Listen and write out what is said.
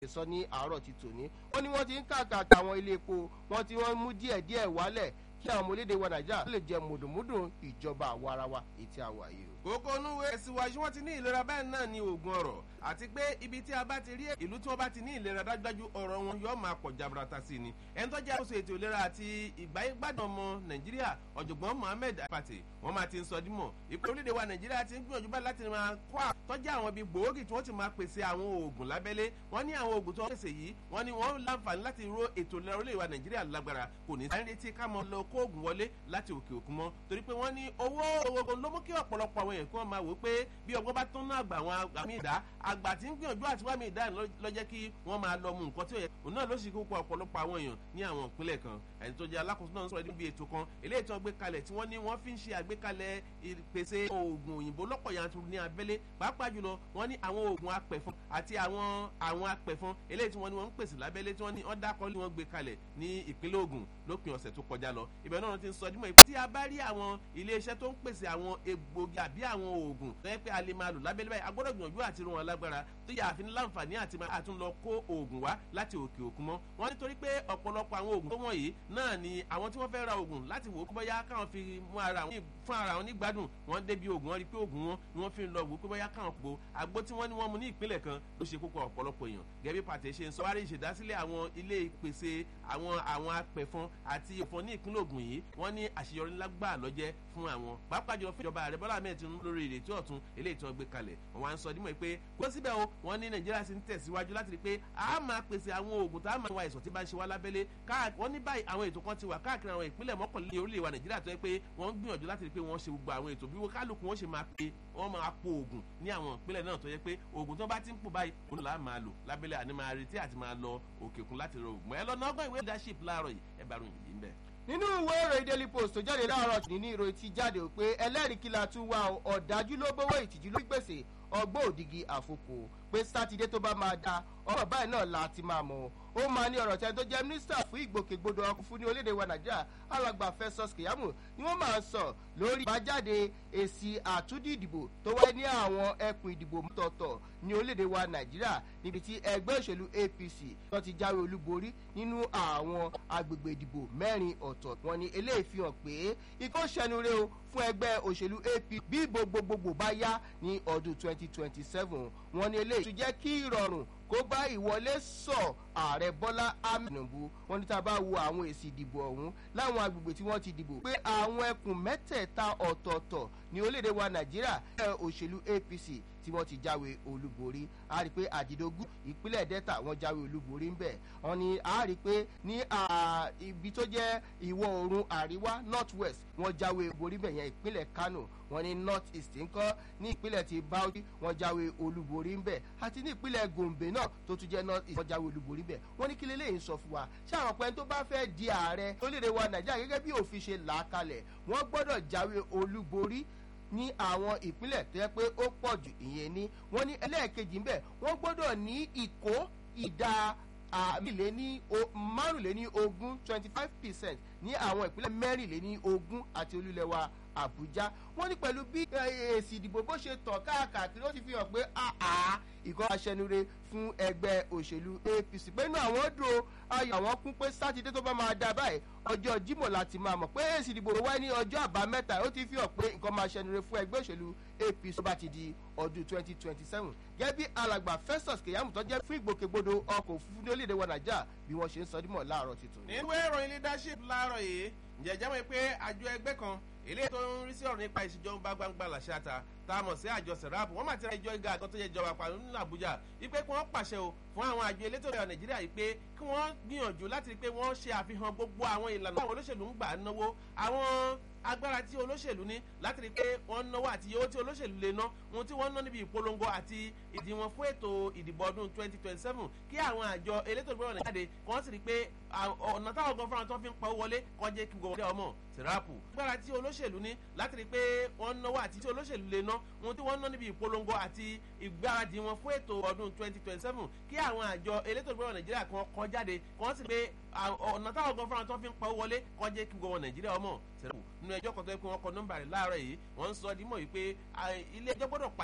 sọ ní àárọ̀ ti tòní wọ́n ní wọ́n ti ń kàkàkà àwọn ilé epo wọ́n ti wọ́n mú díẹ̀díẹ̀ wálẹ̀ kí àwọn ọmọ orílẹ̀-èdè wa nàìjíríà lè jẹ mùdùmùdù ìjọba àwarawa ètí àwà yìí o. kókó onúwe síwájú wọn ti ní ìlera bẹ́ẹ̀ náà ní oògùn ọ̀rọ̀ àti pé ibi tí a bá ti rí ìlú tí wọ́n bá ti ní ìlera dájúdájú ọ̀rọ̀ wọn yóò máa pọ̀ jaburata sí ni ẹni tó jẹ́ àkóso ètò ìlera àti ìgbáyégbádùn ọmọ nàìjíríà ọ̀jọ̀gbọ́n mohammed apate wọ́n máa ti ń sọ dímọ̀ ìpè orílẹ̀-èdè wa nàìjíríà ti ń gbìyànjú báyìí láti máa kó àtọ́jú àwọn ibi gbòógì tí wọ́n ti máa pèsè àwọn oògùn lábẹ́lé wọ́n ní àwọn oògùn tó ń pèsè yìí wọ́n ní wọ́n láǹfààní láti ro ètò ìlera orílẹ̀-èdè wa nàìjíríà lágbára kò ní sáré retí ká mọ lọ kó oògùn wọlé láti òkè òkun mọ́ torí pé wọ́n ní owó owó ló mú kí ọ̀pọ̀lọpọ̀ àwọn èèyàn kí wọ́n máa wò pé bí ọgbọ́n bá tún náà àgbà àwọn àmì ìdá àgbà tí ń gbìyànjú àti wàmì ìdá lọ́jẹ́ kí wọ́n máa lọ mú nǹkan tí ó yẹ òun náà ló sì kókó ọ̀pọ̀lọpọ̀ àwọn èèyàn ní àwọn ìpínlẹ̀ kan ẹni tó jẹ́ alákòóso náà ń sọ̀rọ̀ níbi ètò kan eléyìí tí wọ́n gbé kalẹ̀ tí wọ́n ní wọ́n fi ń ṣe àgbékalẹ̀ ìpèsè oògùn òyìnbó lọ́pọ̀ yanturu ní abẹ́lé pàápàá jùlọ wọ́n ní àwọn oògùn apẹ̀fọn àti àwọn àwọn apẹ̀fọn eléyìí tí wọ́n ní wọ́n ń pèsè lábẹ́lé tí wọ́n ní ọ̀dà kọ́lé wọ́n gbé kalẹ̀ ní ìpínlẹ̀ Ògùn lópin ọ̀sẹ̀ tó kọjá lọ ibẹ̀ náà ti ń sọ dímọ̀ tí a bá rí àwọn iléeṣẹ́ tó ń pèsè àwọn egbògi àbí àwọn oògùn tó yẹ pé a lè máa lò lábẹ́lé báyìí a gbọ́dọ̀ gbìyànjú àti rún wọn lágbára tó yà àfi ní láǹfààní àti máa tún lọ kó oògùn wá láti òkè òkun mọ́ wọ́n nítorí pé ọ̀pọ̀lọpọ̀ àwọn oògùn tó wọ̀nyí náà ni àwọn tí wọ́n fẹ́ ra oògùn láti wò ó kó bóyá káwọn fi mú ara wọn fún ara wọn nígbádùn wọ́n débi oògùn wọn rí pé oògùn wọn ni wọ́n fi lọ wò ó kó bóyá káwọn po àgbo tí wọ́n ní wọ́n mu ní ìpínlẹ̀ kan ló ṣe kókó ọ̀pọ̀lọpọ̀ èèyàn gẹ́gẹ́ bí pàtẹ́ ṣe ń sọ wárí ìṣèdásílẹ̀ àwọn ilé ìpèsè àwọn àwọn apẹ̀fọn àti ìfọn ní ìpínlẹ̀ Ògùn yìí wọ́n ní àṣeyọrí ńlá gbà lọ́jẹ́ fún àwọn pàápàá jùlọ fún ìjọba ààrẹ Bọ́lá Ahmed Tinubu lórí ìrètí ọ̀tun eléyìí tí wọ́n gbé kalẹ̀ wọ́n wá ń sọ dímọ̀ pé kó síbẹ̀ o wọ́n ní Nàìjíríà sì ń tẹ̀síwájú láti rí pé a máa pèsè àwọn oògùn tá a máa wá ìsọ̀ tí bá ń ṣe wá lábẹ́lé wọ́n ní báyìí àwọn ètò kan ti wà káàkiri àwọn ìpínlẹ̀ mọ́kànlélẹ́ orílẹ̀ wa Nàìjíríà tó yẹ pé wọ́n ń gbìyànjú láti rí pé wọ́n ṣe gbogbo àwọn ètò bí wọ́n kálukú wọ́n ṣe máa pe wọ́n máa po oògùn ní àwọn ìpínlẹ̀ náà tó yẹ pé oògùn tó bá ti ń pò báyìí òun là máa lò lábẹ́lẹ̀ àní máa retí àti máa lọ òkè òkun láti rọ oògùn ẹ lọ nọgbọ́n ìwé leadership láàárọ̀ yìí ẹ bá ròyìn yìí ń bẹ̀ nínú ìwé ìròyìn daily post tó jáde láàárọ̀ ní ìròyìn ti jáde pé ẹlẹ́rìí kí la tún wá ọ̀dájú ló bówó ìtìjú ló gbèsè ọgbọ́n òdìgí àfokò pé sátidé tó bá máa da ọ̀rọ̀ báyìí náà la ti máa mọ̀ ó máa ní ọ̀rọ̀ tẹ́ni tó jẹ́ mínísítà fún ìgbòkègbodò ọkọ̀ fún ní orílẹ̀-èdè wa nàìjíríà alàgbà Festus Keyamo ni wọ́n máa sọ lórí ìbájáde èsì àtúndì ìdìbò tó wáyé ní àwọn ẹkùn ìdìbò mọ́tọ̀ọ̀tọ̀ ní orílẹ̀-èdè wa nàìjíríà níbi tí ẹgbẹ́ òṣèlú APC tó ti jáwé olúborí nínú àwọn agbègbè ìdìbò mẹ́rin ọ̀tọ̀ wọn ni eléyìí fi hàn pé ikọ́ ṣẹnure o fún ẹgbẹ́ òṣèlú APC bí ìbò gbogbogbò bá yá ní ọdún 2027 wọn ni eléyìí tún jẹ́ kí ìrọ̀rùn kó bá ìwọlé sọ ààrẹ bọ́lá amínàbù wọn ní tá a bá wo àwọn èsì ìdìbò ọ̀hún láwọn agbègbè tí wọ́n ti dìbò pé àwọn ẹkùn mẹ́tẹ̀ẹ̀ta ọ̀tọ̀ọ̀tọ̀ ní orílẹ̀-èdè wa nàìjíríà ẹ̀ òṣèlú apc tí wọ́n ti jáwé olúborí a rí i pé àdìdógún ìpínlẹ̀ delta wọ́n jáwé olúborí ń bẹ̀ wọ́n ní a rí i pé ní ibi tó jẹ́ ìwọ̀ oòrùn àríwá north west wọ́n jáwé olúborí bẹ̀ yẹn ìpínlẹ̀ kano wọ́n ní north east ńkọ́ ní ìpínlẹ̀ ti bauchi wọ́n jáwé olúborí ń bẹ̀ àti ní ìpínlẹ̀ gombe náà tó tún jẹ́ north east wọ́n jáwé olúborí bẹ̀ wọ́n ní kí lélẹ́yìn sọ fún wa ṣé àwọn ọ̀pẹ́ tó bá fẹ́ di ààrẹ orílẹ̀-èdè wa nàìjíríà gẹ́gẹ́ bí òfin ṣe là á kalẹ̀ wọ́n gbọ́dọ̀ jáwé olúborí ní àwọn ìpínlẹ̀ tó yẹ pé ó pọ̀ jù ìyẹn ní wọ́n ní ẹlẹ́ẹ̀kejì ń bẹ̀ wọ́n gbọ́dọ̀ ní ìkó ìdá àmìléní márùnléní ogún twenty five percent ní àwọn ìpínlẹ̀ mẹ́rìnléní ogún àti olúlẹ̀wà àbújá wọ́n ní pẹ̀lú bí èsì ìdìbò bó ṣe tàn káàkiri ó ti fi hàn pé àá ìkọ́ aṣẹnure fún ẹgbẹ́ òṣèlú apc pé inú àwọn dùn ayọ̀ àwọn kún pé sátidé tó bá máa dá báyìí ọjọ́ jímọ̀ láti máa mọ̀ pé èsì ìdìbò wáyé ní ọjọ́ àbámẹ́ta ó ti fi hàn pé nǹkan máa ṣẹnure fún ẹgbẹ́ òṣèlú apc tó bá ti di ọdún twenty twenty seven gẹ́gẹ́ bí alàgbà Festus Keyamo tó jẹ́ fún ìgbòkègbodò ọkọ̀ òfurufú ní orílẹ̀-èdè wa nàìjíríà bí wọ́n ṣe ń sọ dímọ̀ láàárọ̀ tuntun. nínú ìròyìn leadership láàárọ̀ yìí ǹjẹ́ jẹ́ mọ̀ pé àjọ ẹgbẹ́ kan eléyìí tó ń rí sí ọ̀rọ̀ nípa ìṣèjọba gbangba làṣàtà tá a mọ̀ sí àjọ sẹ̀ráàpù wọ́n máa ti ra ìjọ ìga àgọ́ tó yẹ ìjọba pàdé nínú Àbújá wípé kí wọ́n pàṣẹ o fún àwọn àjọ elétò ìrìn Nàìjíríà yìí pé kí wọ́n gbìyànjú láti rí pé wọ́n ṣe àfihàn gbogbo àwọn ìlànà àwọn olóṣèlú ń gbà náwó àwọn agbára tí olóṣèlú ní láti rí i pé wọ́n náwó àti owó tí olóṣèlú lè ná ohun tí wọ́n ná níbi ìpolongo àti ìdíwọ̀n fún ètò ìdìbò ọdún 2027 kí àwọn àjọ elétò ìgbọ́ràn lè jáde kí wọ́n sì rí i pé ọ̀nà táwọn gan fúnra tó fi ń pa owó wọlé kọ́ jẹ́ kí gbogbo ọmọ sirapu agbára tí olóṣèlú ní láti rí i pé wọ́n náwó àti tí olóṣèlú lè ná ohun tí wọ́n ná níbi ìpolongo àti ìgbáradì wọn fún ètò ọdún 2027 kí àwọn àjọ elétò ìgbọ́ràn Nàìjíríà kan kọ́ jáde kí wọ́n sì rí i pé ọ̀nà táwọn gan fúnra tó fi ń pa owó wọlé kọ́ jẹ́ kí gbogbo Nàìjíríà ọmọ sirapu nínú ẹjọ́ kan tó yẹ kó wọ́n kọ nọ́mbà rẹ̀ láàárọ̀ yìí wọ́n ń sọ dímọ̀ yìí pé ilé ẹjọ́ gbọ́dọ̀